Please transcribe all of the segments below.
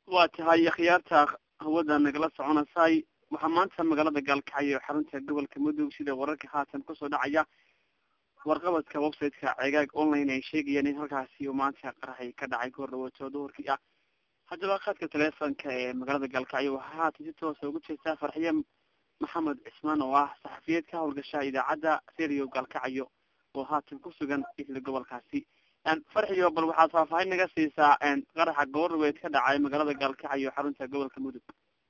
waa tahay akhyaarta hawada nagala soconaysay waxaa maanta magaalada gaalkacyo xarunta gobolka mudug sida wararka haatan kusoo dhacaya warqabadka website-ka cegaag online ay sheegayaan in halkaasi uu maanta qaraxay ka dhacay goor dhawaato duhurkii ah haddaba khadka teleefonka ee magaalada gaalkacyo waxaa haatan si toosa ugu jeestaa farxiye maxamed cismaan oo ah saxafiyeed ka howlgasha idaacadda radio gaalkacyo oo haatan ku sugan isla gobolkaasi farxiyo bal waxaad faahfaahin naga siisaa qaraxa goordhaweed ka dhacay magaalada gaalkacyo xarunta gobolka mudug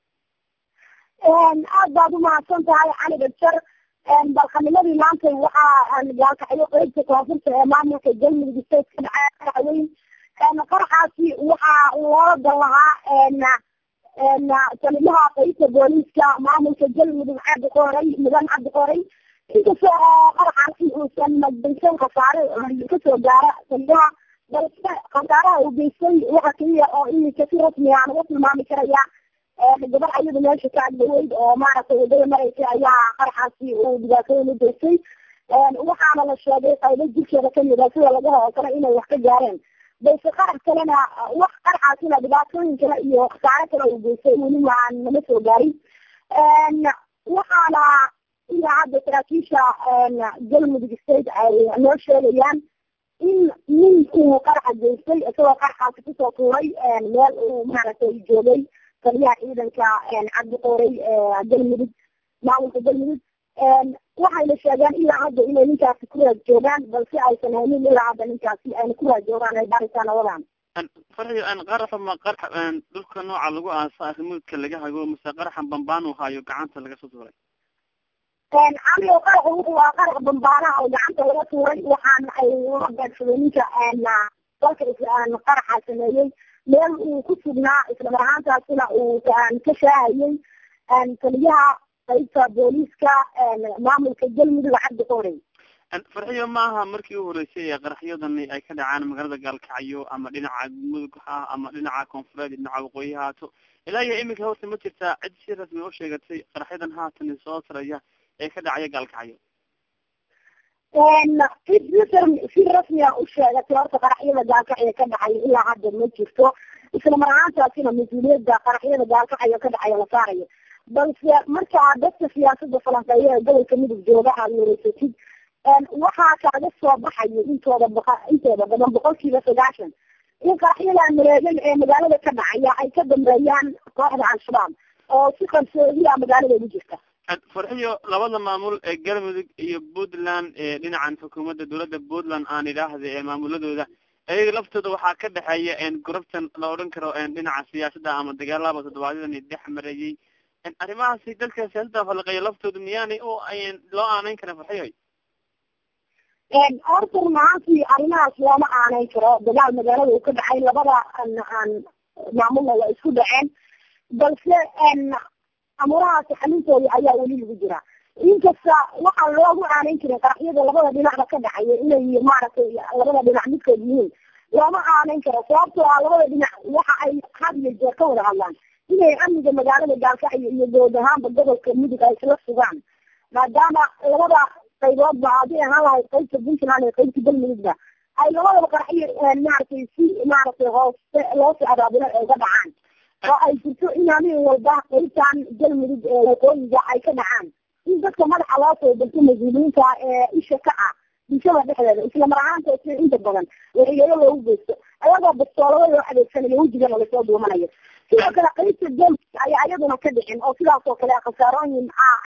aad baad umahadsan tahay cali bajar balqanimadii maanta waxaa gaalkacyo qeybta koonfurta ee maamulka galmudug state ka dhacay qaraxweyn qaraxaasi waxaa loola dan lahaa talimaha qeybta booliiska maamulka galmudug cabdi qoray mudan cabdi qoray inkastoo qaraxaasi uusan magdaysan khasaare kasoo gaara taliyaha balse khasaaraha uu geystay waxa keliya oo imika si rasmi aan uga tilmaami karaya gabar ayada meesha ka agdaweyd oo maaragtay wadada mareysa ayaa qaraxaasi uu dhibaatooyin u geystay waxaana la sheegay qaybo jirkeeda kamid a sida laga hoo kale inay wax ka gaareen balse qarax kalena wax qaraxaasina dhibaatooyin kale iyo khasaare kale uu geystay weli maan nama soo gaarin waxaana ilaa hadda saraakiisha galmudug state ay noo sheegayaan in nin uu qaraxa geystay isagoo qaraxaasi kusoo tuuray meel uu maaragtay joogay taliyaha ciidanka cabdi qoray galmudug maamulka galmudug waxayna sheegeen ilaa hadda inay ninkaasi ku raad joogaan balse aysan haynin ilaa hadda ninkaasi ayna ku raad joogaan ay baaritaan wadaan farxiyo qaraxa ma qarax dhulka nooca lagu aasa arrimudka laga hago mase qaraxan bambaan uu hayo gacanta laga soo tuuray caligo qaraxa wuxuu waa qarax bambaanaha oo gacanta laga tuuray waxaana ay ula beegsaday ninka dalka qaraxa sameeyey meel uu ku sugnaa islamar ahaantaasina uu ka shaahayay taliyaha qaybta booliiska maamulka galmudug cabdi qoorey farxiyo maaha markii u horeysay ee qaraxyadani ay ka dhacaan magaalada gaalkacyo ama dhinaca mudug ha ama dhinaca koonfureed dhinaca waqooyi haato ilaa iyo iminka horta ma jirtaa cid si rasmi u sheegatay qaraxyadan haatan soo taraya ee ka dhacaya gaalkacyo si rasmiya u sheegatay horta qaraxyada gaalkacyo ka dhacay ilaa hadda ma jirto islamar ahaantaasina mas-uuliyadda qaraxyada gaalkacyo ka dhacaya la saarayo balse markaa dadka siyaasada falanqeeya ee gobolka midug jooga aad wareysatid waxaa kaaga soo baxayo intooda baa intooda badan boqolkiiba sagaashan in qaraxyada mareegan ee magaalada ka dhacaya ay ka dambeeyaan kooxda al-shabaab oo si qarsoodiya magaalada ugu jirta farxiyo labada maamul ee galmudug iyo puntland ee dhinacan xukuumadda dowladda puntland aan idhaahda ee maamuladooda ayaga laftooda waxaa ka dhexeeya gorobtan la odhan karo dhinaca siyaasadda ama dagaalaba toddobaadyadani dhex marayay arrimahaasi dadka siyaasadda falaqeeya laftooda miyaanay o loo aaneyn karin farxiyoy horta runahaantii arrimahaas looma aaneyn karo dagaal magaalada uu ka dhacay labada maamulna waa isku dhaceen balse amurahaasi xalintooda ayaa weli lagu jira inkasta waxaa loogu aaneyn jiray qaraxyada labada dhinacba ka dhacaya inay maaragtay labada dhinac midkood yihiin looma aaneyn karo sababtoo ah labada dhinac waxa ay had iyo jeer ka wada hadlaan inay amniga magaalada gaalkacyo iyo dood ahaanba gobolka mudug ay isla sugaan maadaama labada qayboodba haddii ahaan lahayd qaybta puntland iyo qaybta galmudugba ay labadaba qaraxyo maaragtay si maaragtay hoose loosii abaabilo ay uga dhacaan oo ay jirto in habeen walba qaybtan galmudug ee waqooyiga ay ka dhacaan in dadka madaxa loo soo dalto mas-uuliyiinta ee isha ka ah bulshada dhexdeeda islamar ahaantaasi inta badan waxyeelo loogu geysto ayagoo bastoolada loo adeegsanayo wejigana lasoo duumanayo sidoo kale qaybta galmudug ayaa iyaduna ka dhicin oo sidaas oo kale khasaarooyin ah